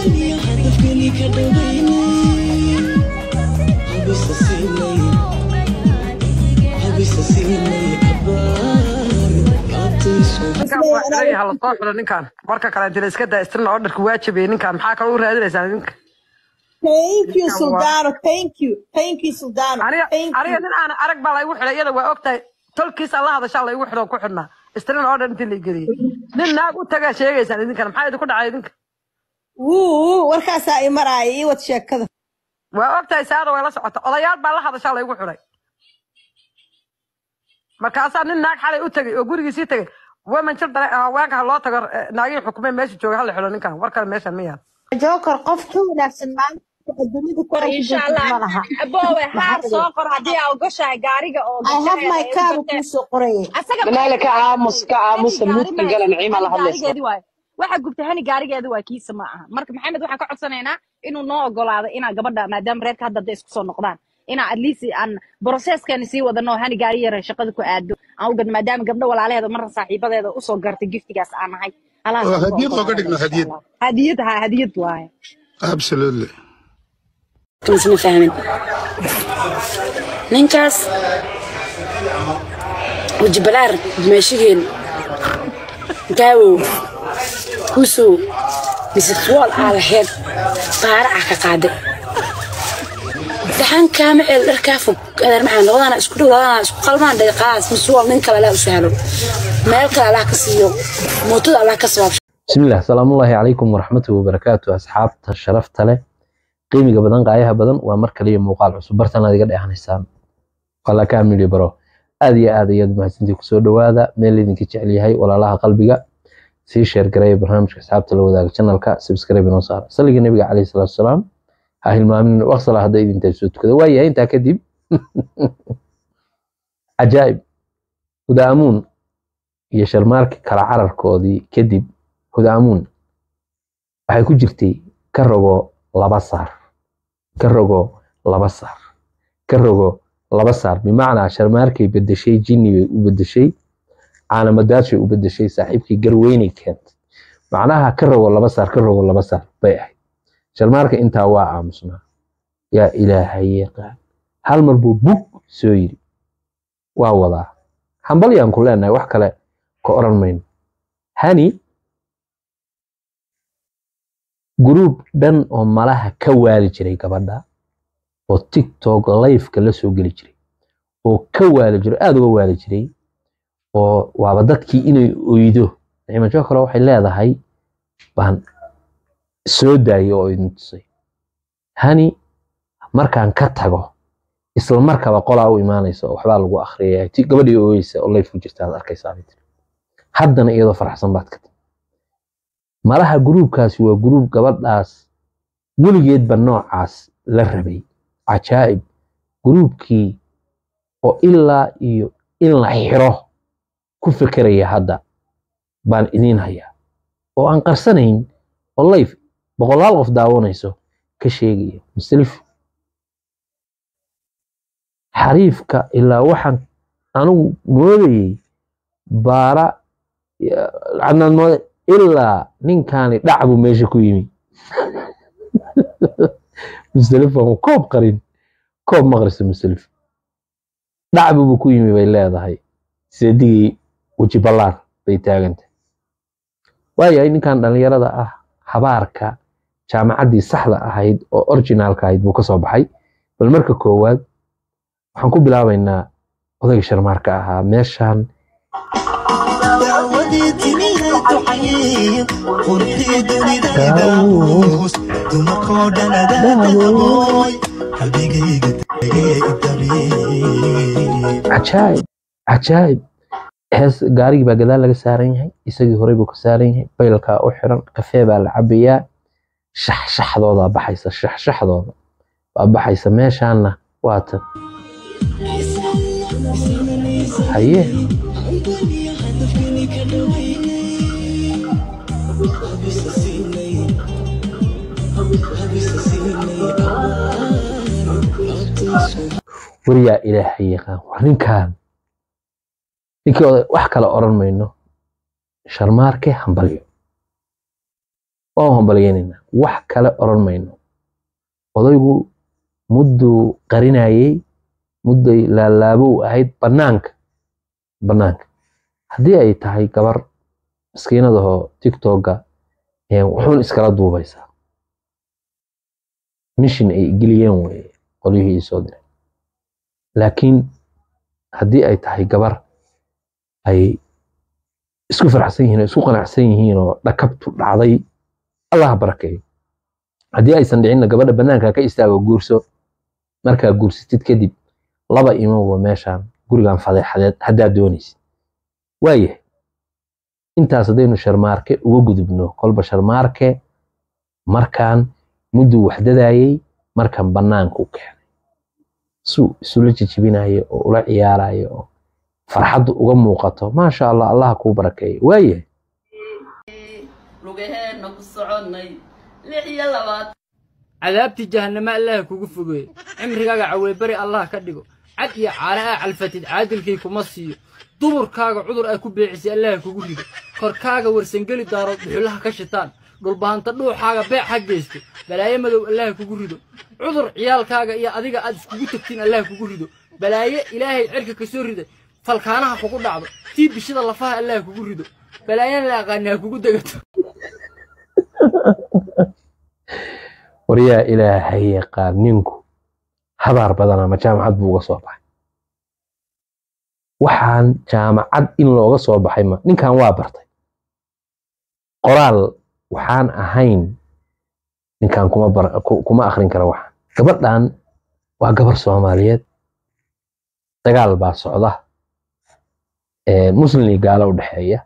ninkan waa xiran yaha lasoo xiro ninkan marka kale dila iska daa istirna orderka waajibay ninkan maxaa kaloo u raadinaysaa ninka Thank you, ninkan waa Soldano. Thank you. Thank you, Soldano. aniga Thank aniga you. nin aan arag baa laygu xidhay iyada waa ogtahay tolkiisa la hadashaa laygu xidho ku xidhnaa istirna order intii la geliyey nin naag u tagaa sheegaysaan idinkan maxaa idinku dhacay idinka Wuu, warkaasaa i maraaya ii wad sheekada. waa ogtahay saada way la socota odayaal baa la hadashaa laygu xidhay markaasaa nin naag xalay u tegay oo gurigiisii tegay women children haweenka ha loo tago eh, naagihii xukumay meesha jooga hala xidho ninkan war kale meeshan miyaa Joker qof ka wanaagsan maanta adduunyada ku war arki insha doonta allah ma laha. aboowe haar Maxaa soo qor haddii aa ogoshahay gaariga oo I have my gabdhaheeda ay u car garteen kuu soo qorayay. asaga banaale ka aamus ka aamusa hani muudka gaari gala ma naciima la hani hadlaysa gaarigeedi waaye waxa gubta hani gaarigeedi waa kiisa ma aha marka maxamed waxaan ka codsanaynaa inuu noo ogolaado inaa gabadha maadaama reerka hadda hadday isku soo noqdaan inaa at least aan processkeeni sii wadano hani gaari yara shaqada ku aado aan u gadno maadaama gabdho walaalaheeda marna saaxiibadeeda usoo gartay giftigaas aan nahay halaas oo aan ku hadiyad looga ogolaadaba dhigno insha hadiyad allah hadiyad ha hadiyad waaye absolutely isma fahmin ninkaas wajibalaar meeshigeen daawow kusow misitwool aa laheyd baara ah ka qaaday dhaxan kaama ceel dharkaa fog adeer maxaa labadana isku dhow labadana isku qalmaan dhaqaas miswool nin kale alaa u sahlo meel kale allah ka siiyo mootada allah ka sabaab بسم الله السلام الله عليكم ورحمة وبركاته أصحاب الشرف تله قيمي بدن قايها بدن ومر كلية موقع عصب برتنا دي قد إحنا حسام ولا كامل برو آدي آدي يد محسنتي كسور دوادا ميل اللي نكي تعلي هاي ولا لها قلبي سي شير قراي برنامج أصحاب تلو ذاك channel كا سبسكرايب نوصار صلي النبي عليه الصلاة والسلام هاي المؤمن وصل هذا إذا انت سوت كذا ويا انت كدب عجائب ودامون يا شرمارك كلا عرر كودي كدب hudaamuun waxay ku jirtay ka rogo laba saar ka rogo laba saar ka rogo laba saar bimacnaa sharmaarkay bedeshay jinni bay u bedeshay caalamadaashay u bedeshay saaxiibkii garweynay keentay macnaha ka rogo laba saar ka rogo laba saar bay ahayd sharmaarka intaa waa aamusnaa yaa ilaahay yaqaan hal mar buu bug soo yiri waa wadaa hambalyaan ku leenahay wax kale ka oran mayno hani gruub dhan oo malaha ka waali jiray gabadha oo tiktok liveka la soo geli jiray oo ka waali jiray aada uga waali jiray oo waaba dadkii inay oydo nicmajo kale waxay leedahay baan soo daayay oo idin tusay hani markaan ka tago isla markaba qolaa u imaanaysa oo waxbaa lagu akhriyaya ti gabadhii ooyeysa oo life ku jirta aad arkaysaa bay tiri haddana iyadoo faraxsan baad ka tiri malaha gruubkaasi waa gruub gabadhaas weligeedba noocaas la rabay cajaa'ib gruubkii oo ilaa iyo in la xiro ku fekeraya hadda baan idiin hayaa oo aan qarsanayn oo layf boqolaal qof daawanayso ka sheegaya musalif xariifka ilaa waxaan anigu moodayey baara cadnaan moode ilaa ninkaani dhac buu meesha ku yimi musalif aan koob qarin koob maqrisa musalif dhac buu ku yimi bay leedahay seedigii weji ballaar bay taagantay waayahay ninkan dhallinyarada ah habaarka jaamacaddii saxda ahayd oo originaalka ahayd buu ka soo baxay bal marka koowaad waxaan ku bilaabaynaa odayga sharmaarka ahaa meeshaan daawadii timihay ducayiin qurxii dunidayda muus dumarkoo dhan adaadabooy qalbigayga degee idabee cajaa'ib cajaa'ib hees gaarigii baa gadaal laga saaran yahay isagii horey buu ka saaran yahay baylkaa u xiran kafee baa la cabayaa shaxshaxdoodaa baxaysa shaxshaxdooda baa baxaysa meeshaanna waa tan haye wariyaa ilaahay yaqaan war ninkaan ninkii oday wax kale oran mayno sharmaarke hambalyo waan hambalyaynaynaa wax kale oran mayno odaygu mudduu qarinayey mudday laalaabow ahayd bannaanka bannaanka haddii ay tahay gabar maskiinadahoo tiktoka wuxuun iskala duubaysaa mishin ay geliyeen weye qolyihii iisoo diray laakiin haddii ay tahay gabar ay isku faraxsan yihiin oo isku qanacsan yihiin oo dhakabtu dhacday allah barakeeyo haddii aysan dhicinna gabadha bannaanka ka istaago guurso markaa guursatid kadib laba imowa meeshaan gurigan fadeexadeed haddaad doonaysid waayahay intaas haddaynu sharmaarke uga gudubno kolba sharmaarke markaan mudduu waxdadaayey markan bannaanka u keenay suu isula jijibinayo oo ula ciyaarayo oo farxaddu uga muuqato maasha allah allaha kuu barakeeyo waayahay lugaheenna ku soconnay lix iyo labaad cadaabtii jahannamo allaha kugu fogeeye cimrigaaga caweebari allah ka dhigo cad iyo caana aa calfatid caadilkii kuma siiyo duburkaaga cudur ay ku beecisay allaha kugu rido korkaaga warsangeli daarood dhuxulaha ka shitaan dhulbahanta dhuuxaaga beec ha geysto balaayo madow allaha kugu rido cudur ciyaalkaaga iyo adiga aad iskugu tegtiin allaha kugu rido balaayo ilaahay cirka ka soo rida falkaanaha kugu dhacdo tii bishada lafaha allaha kugu rido balaayana la aqaani ha kugu degato waryaa ilaahay yaqaan ninku habaar badan ama jaamacad buu uga soo baxay waxaan jaamacad in looga soo baxay ma ninkan waa bartay qoraal waxaan ahayn ninkan kuma bar kuma akhrin kara waxaan gabadhan waa gabar soomaaliyeed dagaal baa socda muslim iyo gaalo u dhexeeya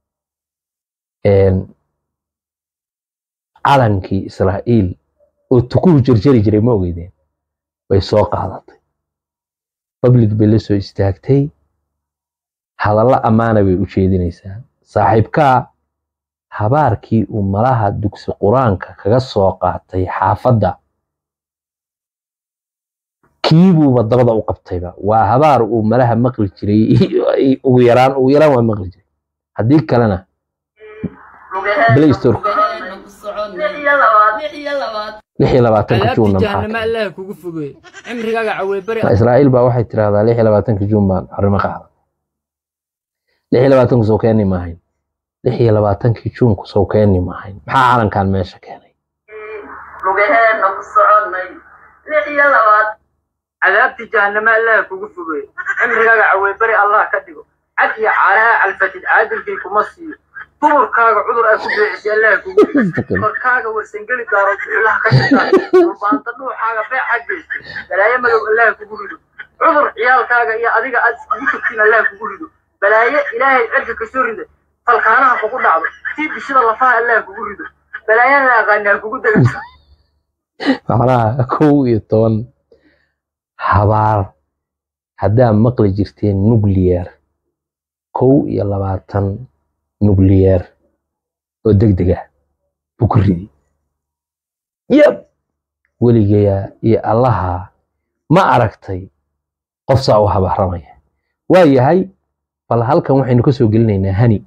calankii israa'iil oo tukuhu jarjari jiray ma ogeydeen bay soo qaadatay public bay la soo istaagtay hadallo ammaana bay u jeedinaysaa saaxiibkaa habaarkii uu malaha dugsi qur-aanka kaga soo qaatay xaafadda kiibuuba dabada u qabtayba waa habaar uu malaha maqli jiray ugu yaraan ugu yaraan waa maqli jiray haddii kalena play store lugaheenna ku soconnay lix iyo labaad lix iyo labaad lix iyo labaatanka cadaabtii juunna maxaa jahannamo kale allaha kugu fogeeye cimrigaaga caweebari Ma israa'iil baa waxay tirahdaa lix iyo labaatanka juun baan arrimo qaaday lix iyo labaatanku soo keeni maahayn lix iyo labaatankii juunku soo keeni maahayn maxaa calankan meesha keenay lugaheenna ku soconnay lix iyo labaad cadaabtii jahannamo allaha kugu fogeeye cimrigaaga caweebari allah ka dhigo cad iyo caanaha calfatid caadilkii kuma siiyo duburkaaga cudur ay ku beecisay allaha kugu rido korkaaga warsangeli daarood dhuxulaha ka shitaan dhulbaanta dhuuxaaga beec ha geysto balaayo madow allaha kugu rido cudur ciyaalkaaga iyo adiga aad iskugu tegtiin allaha kugu rido balaayo ilaahay cirka ka soo rida falkaanaha kugu dhacdo tii bishada lafaha allaha kugu rido balaayana la aqaani ha kugu degato macnaha kow iyo toban habaar haddaa maqli jirteen nuclear kow iyo labaatan nuclear oo degdeg ah buu ku riday yab weligeya iyo allaha ma aragtay qof saa u habaaramaya waa yahay bal halkan waxaynu ka soo gelinaynaa hani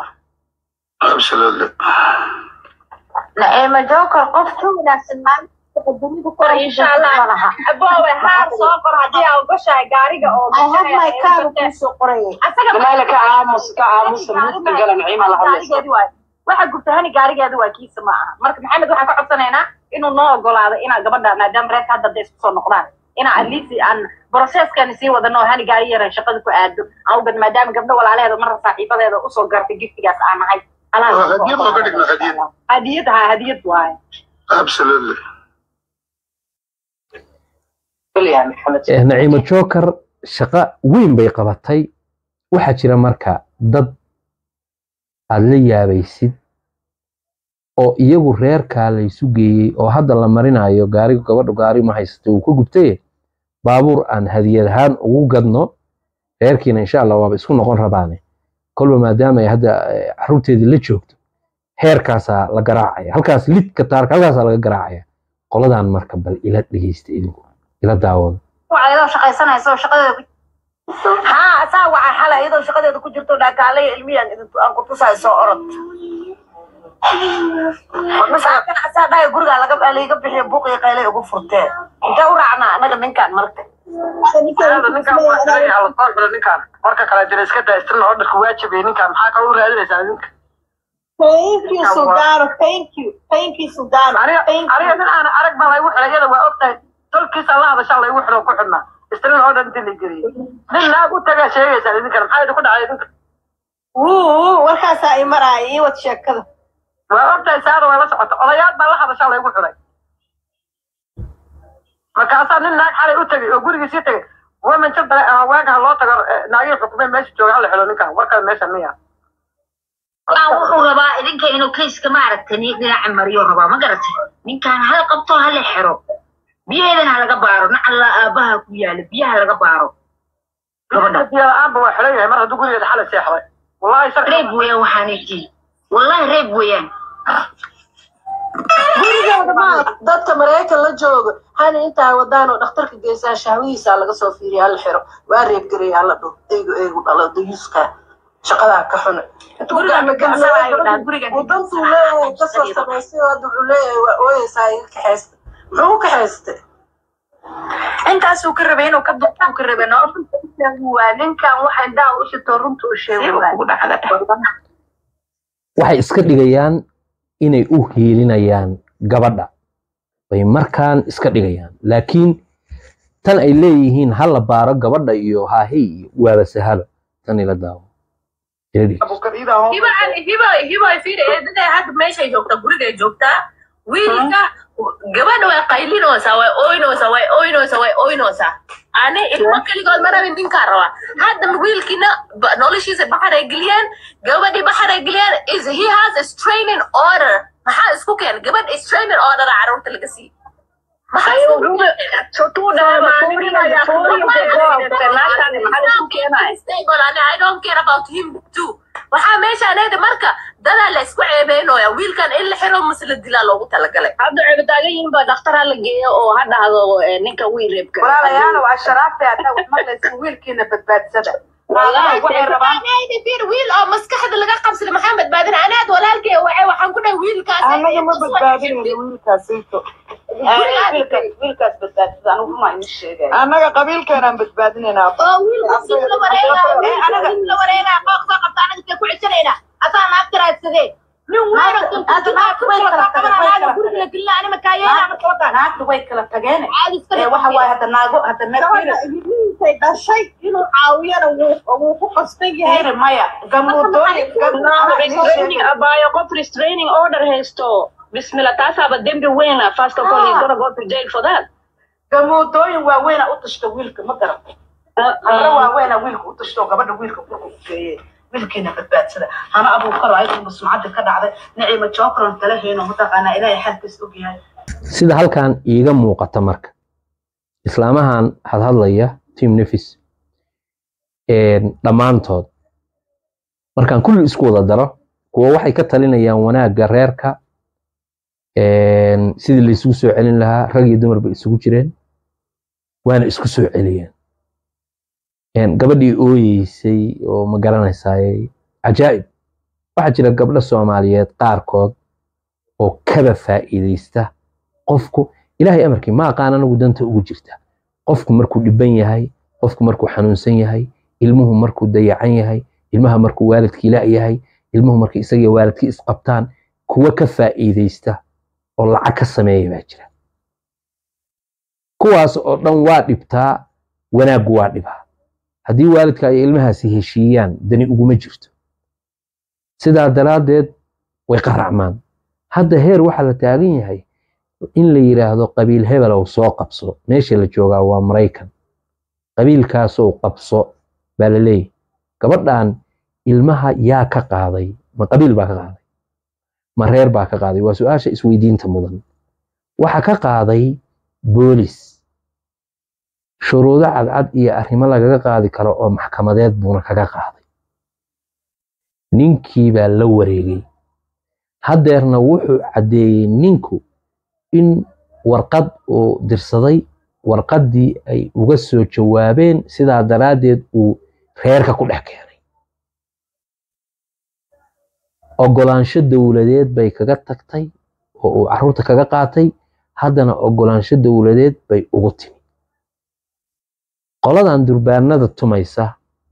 naciima joker qof ka wanaagsan maanta dunida ku insha allah aboowe haar soo qor haddii aa ogoshahay gaariga oo I have my car kusoo qorayay asaga Jamaala ka aamus ka aamus mudka gala naciima la hadlaysa gaarigeedi waay waxa gubtahani gaarigeeda waa kiisa ma aha marka maxamed waxaan ka codsanaynaa inuu noo ogolaado inaa gabadha maadaama reerka hadda hadday isku soo noqdaan inaa at least aan processkan sii wadano oo hani gaari yaran shaqada ku aado awgad maadaama gabdho walaalaheeda marna saaxiibadeeda usoo gartay giftigaas aan nahay hadiyad oo ka dhigna hadiyad hadiyad ha hadiyad waaye absolutely Kulliyaa Maxamed Eh, naciimo joker shaqo weyn bay qabatay waxaa jira marka dad aad la yaabaysid oo iyagu reerkaa laysu geeyey oo hadda la marinayo gaarigu gabadhu gaari ma haysato uu ka gubtaye baabuur aan hadiyad ahaan ugu gadno reerkiina insha allah waaba isku noqon rabaane kolba maadaama ay hadda eh, carruurteedii la joogto heerkaasaa la garaacaya halkaas lidka taarka halkaasaa laga garaacaya qoladan marka bal ila dhegeysta idinku ila daawada waa iyadoo shaqaysanaysa oo shaqadeeda ku haa saa waca xala iyadoo shaqadeeda ku jirto dhaakaalaya ilmiyan aan ku tusaayo soo orod masaakin asaa dhahay gurigaa laga layga bixiya buuqiyo qaylay ugu furteen intee u raacnaa anaga ninkaan marka Hada ninkaan waa xiran yahay, lasoo xiray ninkaan marka kale jira iska daa istirna orderka waajibay ninkaan maxaa kaloo u raadinaysaa idinka thank you sultano thank you thank you sultano aniga aniga nin aan arag baa laygu xiray iyada waa ogtahay tolkiisa la hadashaa laygu xiro ku xidhnaa istirna oo dhan intii la geliyey nin naag u tagaa sheegaysaa idinkana maxaa idinku dhacay idinka wuu warkaasaa i maraaya ii wad sheekada waa ogtahay saada waa la socota odayaal baa la hadashaa laygu xiray markaasaa nin naag xalay u tegay oo gurigiisii tegay women jabdale ama waagaha loo tago eh, naagihii xukumeen meesha jooga hala xilo ninkaan warkale meesha miya Aan wuxuu rabaa idinka inuu kayska maaragtay ni dhinaca mariyo rabaa ma garatay ninkaan hal qabto hala xiro biyaheedana ha laga baaro nacalla aabaha ku yaala biyaha laga baaro gabadha biyo la-aanba waa xiran yahay mar hadduu gurigeeda xalay seexday wallahi sharci reeb weeyaan waxaanaytii wallahi reeb weeyaan gurigeeda ma dadka maraykan la jooga hani intaa wadaan oo dhakhtarka geysaan shahwihiisa laga soo fiiriya hala xiro waa reeb garaya hala dho eygu eygu dhalo dayuuska shaqadaa ka xune wadantuu leeyahay kasoo samaysay oo hadda wuxuu leeyahay waa ooyeysaa iga kaxaysta muxuu u kaxaystay intaasuu ka rabay inuu ka duquu ka rabay no waa ninkan waxa indhaha u shito runta u sheego waxay iska dhigayaan inay u hiilinayaan gabadha bay markaan iska dhigayaan laakiin tan ay leeyihiin ha la baaro gabadha iyo haahey iyo waaba sahalo tan ila daawo ila dhig. hiba hiba hiba fiir eedada hadda meeshay joogtaa gurigay joogtaa wiilka gabadha way qaylinoosaa way ooynoosaa way ooynoosaa way ooynoosaa ani ilmo keligood ma rabin ninkaa rabaa hadda wiilkiina ba- noloshiisa baxar ay geliyeen gabadhii baxar ay geliyeen is he has a straining order maxaa isku keen gabadh straining order a caruurta laga siiy I don't care about him too. waxaa meeshaan eeda marka dadaa la isku ceebeynooya wiilkan in la xiro mase la dilaa loogu talagalay hadda ceebitaagan yihiin baa dhakhtar ha la geeyo oo ha dhahdo eh, ninka wiil reebka walaalayaal waa sharaafta haddaa wax maqlaysa wiilkiina badbaadsada Wallahi, waxay rabaan Anayda fiir wiil oo maskaxda laga qabsada maxaa badbaadin anaad walaalkay waxay waxaan ku dhahay wiilkaas anaga ma badbaadinayno wiilkaasayto wiilkaas badbaadsada anigu ma idin sheegay annaga qabiilkeenaan badbaadinaynaa oo wiil qofkii la wareegaa wiil la wareegaa qooq soo qabta anaga iska ku ceshanayna asaa naag tiraadsadee nin weyn oo Hadda naagtu way kala tageen, way kala guriga la gelina anima kaayeena marka wadan naagtu way kala tageen caadi iska ee waxa waaye hadda naago hadda intay dhashay inuu caawiyana wuu wuu ku qasban yahay neefiri maya gamuudooyin restraining abaayo qof restraining order haysto bismillah taasaaba dembi weyna first of all he's gonna go to jail for that gamuudooyin waaweyna u tashta wiilka ma garata gabdho waaweyna wiilka u tashta oo gabadha wiilka kurka ku geeyey wiilkiina badbaadsada hana abuukaro ayaduna sumcadda ka dhacday niciima jookron tala heyno mataqaanaa ilaahay xaalkiis ogyahay sida halkan iiga muuqata marka islaamahan hadhadlaya team nefis dhammaantood markaan kulli isku wada daro kuwa waxay ka talinayaan wanaagga reerka een, sidii la isugu soo celin lahaa rag iyo dumarba isugu jireen waana isku soo celiyeen Een, gabadhii ooyeysay oo ma garanaysaay cajaa'ib waxaa jira gabdho soomaaliyeed qaarkood oo kaba faa'iidaysta qofku ilaahay amarkii ma aqaan anagu danta ugu jirta qofku markuu dhiban yahay qofku markuu xanuunsan yahay ilmuhu markuu dayacan yahay ilmaha markuu waalidkii la yahay ilmuhu markay isagiyo waalidkii isqabtaan kuwa ka faa'iidaysta oo lacag ka sameeya baa jira kuwaas oo dhan waa dhibtaa wanaaggu waa dhibaa haddii waalidka ay ilmahaasi heshiiyaan dani uguma jirto sidaa daraaddeed way qaracmaan hadda heer waxaa la taagan yahay in la yidhaahdo qabiil hebelow soo qabso meesha la joogaa waa maraykan qabiilkaasow qabso baa la leeyahy gabadhan ilmaha yaa ka qaaday ma qabiil baa ka qaaday ma reer baa ka qaaday waa su-aasha isweydiinta mudan waxa ka qaaday boolis shuruudo cadcad iyo arrimo lagaga qaadi karo oo maxkamadeed buuna kaga qaaday ninkii baa la wareegay haddeerna wuxuu caddeeyey ninku in warqad uu dirsaday warqaddii ay uga soo jawaabeen sidaa daraaddeed uu reerka ku dhex keenay ogolaansho dowladeed bay kaga tagtay oo uu caruurta kaga qaatay haddana ogolaansho dowladeed bay ugu timi qoladan durbaanada tumaysa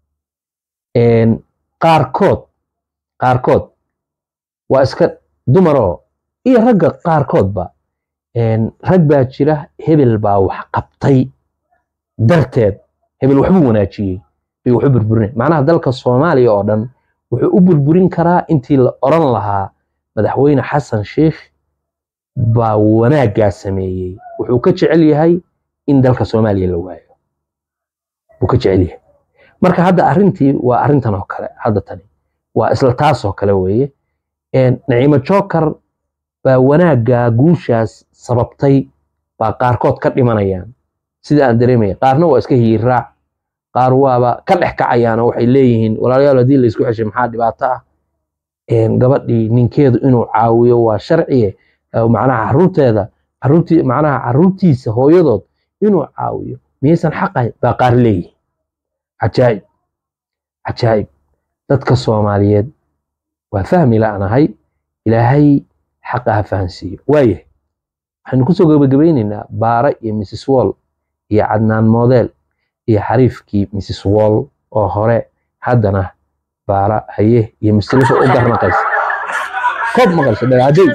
qaarkood qaarkood waa iska dumaroo iyo ragga qaarkoodba rag baa jira hebel baa wax qabtay darteed hebel waxbuu wanaajiyey bay waxu burburinay macnaha dalka soomaaliya oo dhan wuxuu u burburin karaa intii la oran lahaa madaxweyne xasan sheikh baa wanaaggaa sameeyey wuxuu ka jecel yahay in dalka soomaaliya la waayo wuu ka jecel yahay marka hadda arrintii waa arrintan oo kale hadda tani waa isla taas oo kale weeye naciimo jookar baa wanaaggaa guushaas sababtay baa qaarkood ka dhimanayaan sida aan dareemaya qaarna waa iska hiiraac qaar waaba ka dhex kacayaanoo waxay leeyihiin walaalayaal haddii la isku ceshay maxaa dhibaato ah gabadhii ninkeedu inuu caawiyo waa sharciye macnaha caruurteeda caruurtii macnaha caruurtiisa hooyadood inuu caawiyo miyaysan xaqahayn baa qaar leeyihin cajaa'ib cajaa'ib dadka soomaaliyeed waa fahmi la'nahay ilaahay xaqa ha fahansiiyo waayahay waxaynu kusoo gabagabaynaynaa baara iyo mrs wall iyo cadnaan model iyo xariifkii mrs wall oo hore haddana baara haye iyo mustalifa u garnaqaysa koob maqalsa dhagaadey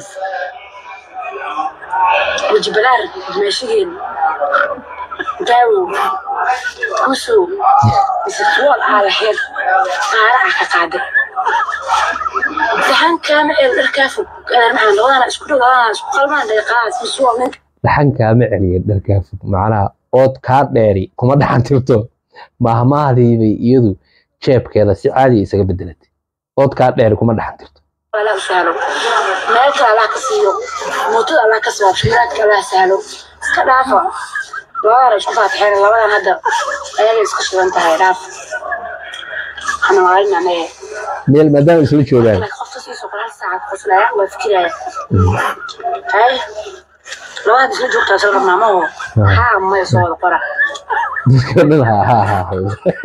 wajibalaar meeshigeena daawow kusow misiswool aalaheed qaaraca ka qaaday daxankaama ceel dharkaa fog maxaa labadana isku dhow labadana isku qalmaan dhaqaas miswool ninka dhaxankaama celiya dharkaa fog macnaha ood kaa dheeri kuma dhaxan tirto mahmaahdiibay iyadu jeebkeeda si caadi isaga bedelatay ood kaa dheeri kuma dhaxan tirto ala saalo meelka allah ka siiyo mootada allah ka sabaab shiraadka allah saalo iska dhaafa labadana isku faatixeen labadan hadda ayaga iska shidan tahay dhaaf waxana maalin anaye meel maadaama isla joogaan qofka sii soo hal saacad qoslaya waa fikiraya hay labada isla joogtaa soo rabnaa maho haa maya soo wada qora dadka dhan ha ha ha ha.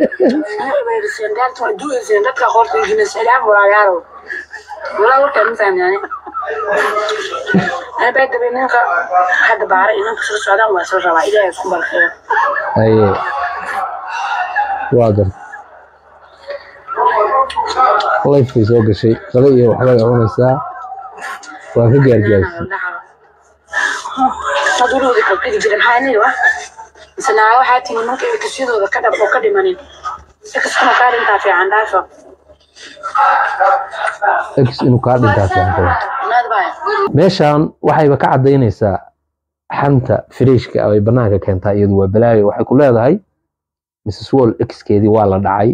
dadka qorta jinisalaam walaalayaalow walaa warkaa mitaan yani ana baa dabay ninka hadda baara inanka soo socdaan waa soo rabaa ilaahay isku barkeeyo haye waa gar lifekay soo gashay qado iyo waxbay cunaysaa waa ka gaargaarsi madulooda kabkadi jira maxaa nii wa mise naa waxaa timi marka ilkasyadooda ka dhab oo ka dhimanin ilkaskana kaa dhintaa fiican dhaafa x inuu kaa dhintaa fiican kale naad baya meeshan waxayba ka cadaynaysaa xanta firiishka ay banaanka keentaa iyadu waa balaayo waxay ku leedahay mrs wall xkeedii waa la dhacay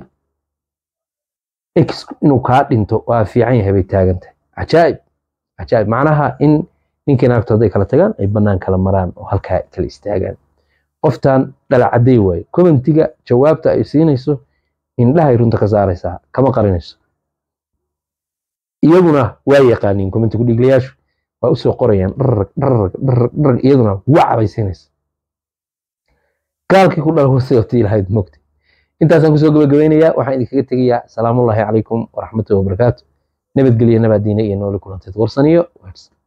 x inuu kaa dhinto waa fiican yahay bay taagantahay cajaa'ib cajaa'ib macnaha in ninkii naagto hadday kala tagaan ay banaan kala maraan oo halkaa kala istaagaan qoftan dhalacaday waaye commentiga jawaabta ay siinayso indhahay runta ka saaraysaa kama qarinayso iyaguna waa yaqaaniin commenti ku dhiiglayaashu waa usoo qorayaan dharrag dharrag dharrag dharrag iyaduna waca bay siinaysa gaalkii ku dhala wasiiqtii lahayd mogta intaasaan kusoo gabagabaynayaa waxaan idinkaga tegayaa salaamullaahi calaykum waraxmatullahi wabarakaatu nabadgelyo nabaadiine iyo nooli kulanteed warsaniyo